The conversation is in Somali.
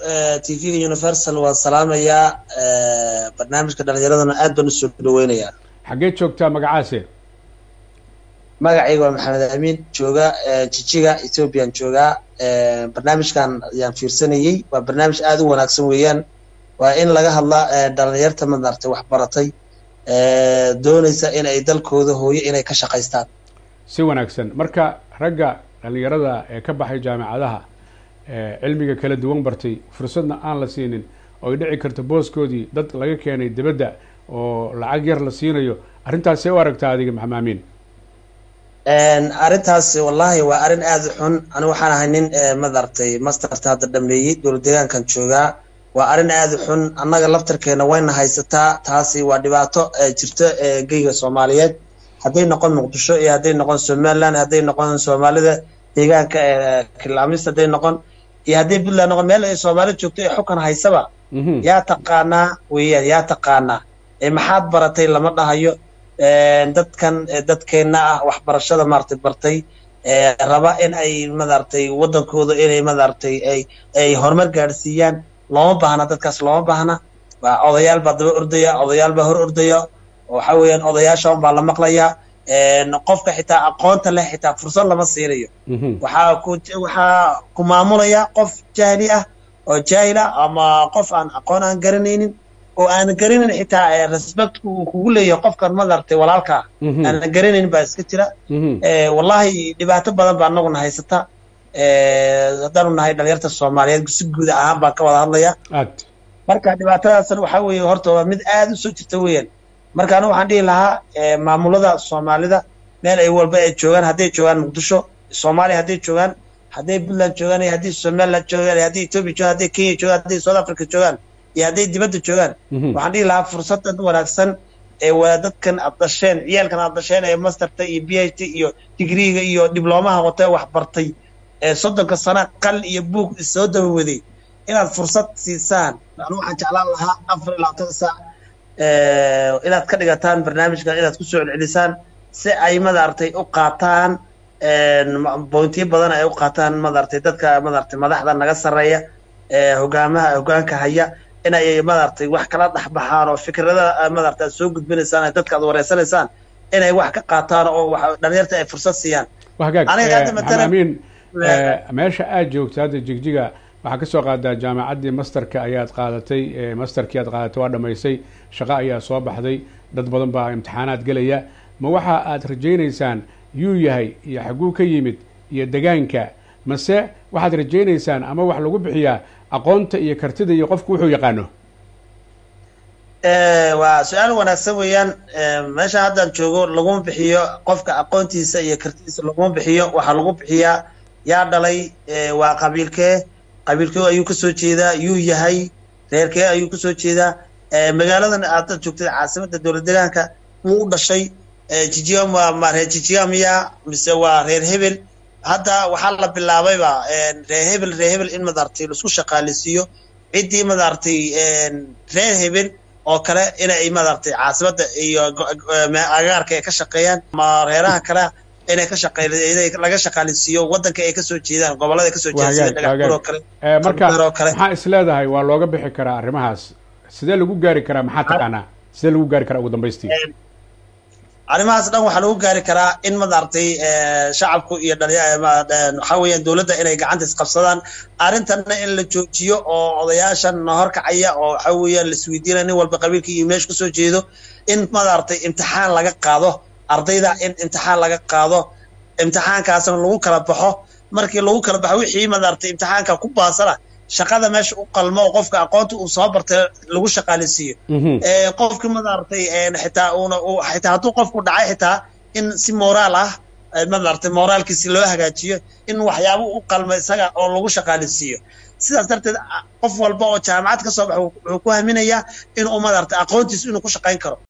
t v-ga universal waan salaamayaa barnaamijka dhalinyaradana aad baan usoo dhaweynayaa xaggeed joogtaa magacaase magacayga waa maxamed amiin jooga jijiga ethoobiyan joogaa barnaamijkan ayaan fiirsanayey waa barnaamij aada u wanaagsan weeyaan waa in laga hadla dhalinyarta madartay waxbaratay doonaysa in ay dalkooda hooyo inay ka shaqaystaan si wanaagsan marka ragga dhalinyarada ee ka baxay jaamacadaha cilmiga kala duwan bartay fursadna aan la siinin oo ay dhici karto booskoodii dad laga keenay dibadda oo lacag yar la siinayo arrintaas see u aragtaa adiga maxamed amiin arrintaas wallahi waa arrin aada u xun anigu waxaan ahay nin madartay masterta hadda dhameeyey dowlad deegaankan joogaa waa arrin aada u xun annaga laftarkeena wayna haysataa taasi waa dhibaato jirto geyga soomaaliyeed hadday noqon muqdisho iyo hadday noqon somaliland hadday noqon soomaalida deegaanka kilaamis hadday noqon iyo hadday puntland noqon meel ay soomaali joogto ee xukan haysaba yaa taqaanaa weeyaan yaa taqaanaa maxaad baratay lama dhahayo dadkan dadkeenna ah waxbarashada maaragtay bartay raba in ay madaragtay waddankooda inay madaragtay ay ay horumar gaadhsiiyaan looma baahna dadkaas looma baahna waa odayaal baa daba ordaya odayaal baa hor ordaya waxa weeyaan odayaashan baa la maqlayaa qofka xitaa aqoonta leh xitaa fursad lama siinayo waxaa ku waxaa ku maamulaya qof jahli ah oo jaahil ah ama qof aan aqoon aan garanaynin oo aan garanayn xitaa respect uu kugu leeyahay qofkan madartay walaalkaa aan garanayn baa iska jira wallahi dhibaato badan baa anaguna haysata haddaanu nahay dhalinyarta soomaaliyeed si guud ahaan baan ka wada hadlaya marka dhibaatadaasna waxaa weeye horta waa mid aada u soo jirta weeyaan marka anigu waxaan dhihi lahaa maamulada soomaalida meel ay walba ay joogaan hadday joogaan muqdisho soomaaliya hadday joogaan hadday puntland joogaan iyo hadday somaliland joogaan iyo hadday ethiopia joogaan hadday kenya joogaan hadday south africa joogaan iyo hadday dibadda joogaan waxaan dhihi lahaa fursadan wanaagsan ee waa dadkan aad dhasheen ciyaalkan aad dhasheen ee masterta iyo b h t iyo digriiga iyo diblomaha wata wax bartay ee soddonka sana qal iyo buug soo dabawaday inaad fursad siisaan anu waxaan jeclaan lahaa afar iyo labaatan saac inaad ka dhigataan barnaamijkan inaad kusoo celcelisaan si ay madaragtay u qaataan bointiyo badan ay u qaataan madaragtay dadka madaragtay madaxda naga sarreeya hogaamaha hogaanka haya inay madaragtay wax kala dhexbaxaan oo fikrada madaragtay aad soo gudbinaysaan dadka aad wareysanaysaan inay wax ka qaataan oo wax dhalinyarta ay fursad siiyaan hagaagamiin meesha aad joogta hadda jigjiga waxaa kasoo qaadaa jaamacaddii masterka ayaad qaadatay masterkii aad qaadatay waa dhamaysay shaqo ayaa soo baxday dad badan baa imtixaanaad gelaya ma waxa aad rajaynaysaan yuu yahay iyo xagguu ka yimid iyo degaanka mase waxaad rajaynaysaan ama wax lagu bixiyaa aqoonta iyo kartida iyo qofku wuxuu yaqaano waa su-aal wanaagsan weeyaan meesha haddaan joogo laguma bixiyo qofka aqoontiisa iyo kartidiisa laguma bixiyo waxaa lagu bixiyaa yaa dhalay waa qabiilkee qabiilkee ayuu kasoo jeedaa yuu yahay reerkee ayuu kasoo jeedaa magaaladan aad joogtay caasimadda dowlad deegaanka wuu u dhashay jijiga ma reer jijiga miya mise waa reer hebel hadda waxaa la bilaabayba reer hebel reer hebel in madaragtay laisku shaqaaleysiiyo ciddii madaragtay reer hebel oo kale inay madaragtay caasimadda iyo agaarka ay ka shaqeeyaan ama reeraha kale inay ka shaqey inay laga shaqaaleysiiyo waddanka ay kasoo jeedaan gobollada ay kasoo jeedaan sida dhagaxbuur oo kale marka maxaa is leedahay waa looga bixi karaa arrimahaas sidee lagu gaari karaa maxaa taqaanaa sidee lagu gaari karaa ugu dambaystii arrimahaas dhan waxaa lagu gaari karaa in madaragtay shacabku iyo waxaa weeyaan dowladda inay gacanta isqabsadaan arrintanna in la joojiyo oo odayaashan horkacaya oo waxaa weeyaan laisweydiinaya nin walba qabiilka iyo meesha kasoo jeedo in madaragtay imtixaan laga qaado ardayda in imtixaan laga qaado imtixaankaasna lagu kala baxo markii lagu kala baxo wixii madaragtay imtixaanka ku baasana shaqada meesha u qalmo oo qofka aqoonta uu soo bartay lagu shaqaaleysiiyo qofki madaragtay xitaa uuna xitaa hadduu qofku dhacay xitaa in si moraal ah madaragtay moraalkiisi loo hagaajiyo in waxyaabo u qalmo isaga oo lagu shaqaaleysiiyo sidaas darteed qof walba oo jaamacad ka soo baxa wuxuu ku haminayaa inuu madaragtay aqoontiisu inuu ku shaqayn karo